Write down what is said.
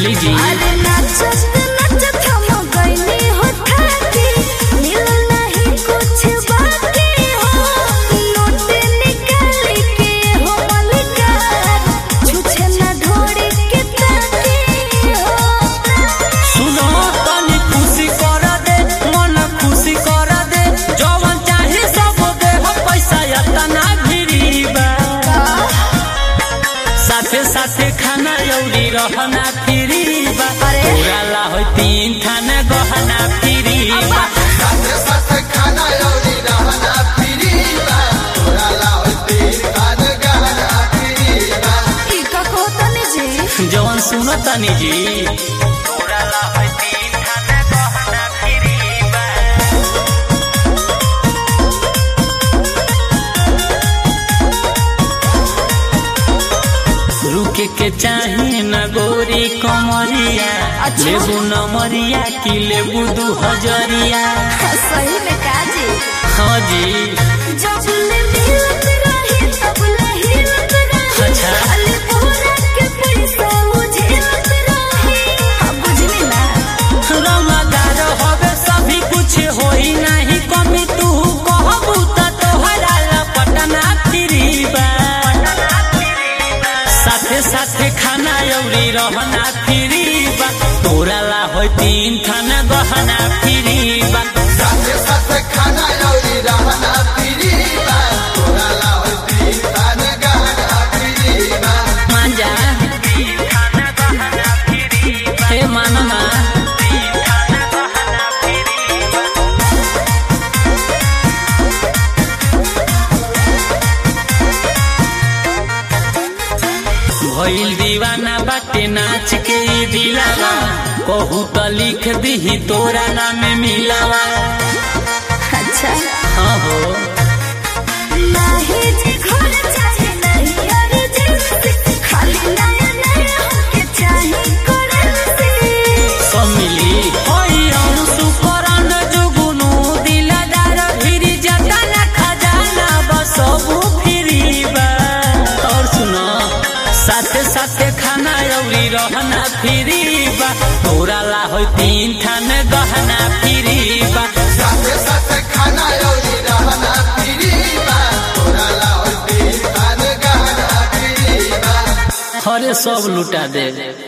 बोली जी अरे नाचत नाचत हम गइनी हो थाकी मिल नहीं कुछ बाकी हो नोट निकाल के हो मलिकार छुछे ना ढोड़ी के ताकी हो सुनो तनी खुशी कर दे मन खुशी कर दे जवन चाहे सब दे हो पैसा यतना भिरी बा साथे साथे खाना यौरी रहना फिरी बा अरे। पूरा ला हो तीन थाना गहना फिरी बा साथे साथे खाना लौरी रहना फ्री बा तोरा लाओ तीन खान गहना फ्री बा ई का कहतनी जी जवन सुनो तनी जी पूरा ला हो तीन थाना गहना फिरी बा रुके के चाहे न गोरी कमरिया अच्छा। लेबू नमरिया की लेबू दू हजरिया सही में काजी हाँ जी जब ले मिलत रही तब ले हिलत रही अच्छा। खाली पूरा के पैसा मुझे लत रही अब बुझली ना रमादार होवे सभी कुछ होई नहीं कमी तू कहबू त तोहरा लपटना फिरी बा साथे साथे खाना यौरी रहना फिरी बा तोरा ला हो तीन थाना गहना फिरी बा साथे साथे खाना लौरी रहना फ्री बा तोरा लाओ तीन खान गहना फ्री बा मांजा हे मानमा भइल दीवाना बाटे नाच के ई दिलावा कहू त लिख दीही तोरा नाम मिलावा अच्छा हाँ हो नहीं जी घर चाहे नहीं अर्जेंसी खाली नया नया होके चाहे करेंसी सब मिली होई अंशु करन जुगुनु दिलदार फिरी जतना खजाना बसबू फिरी बा और सुनो साथे साथे खाना यौरी रहना फिरी बा तोरा ला हो तीन थान गहना फिरी बा साथे साथे खाना लौरी रहना फ्री बा तोरा लाओ तीन खान गहना फ्री बा हरे सब लुटा दे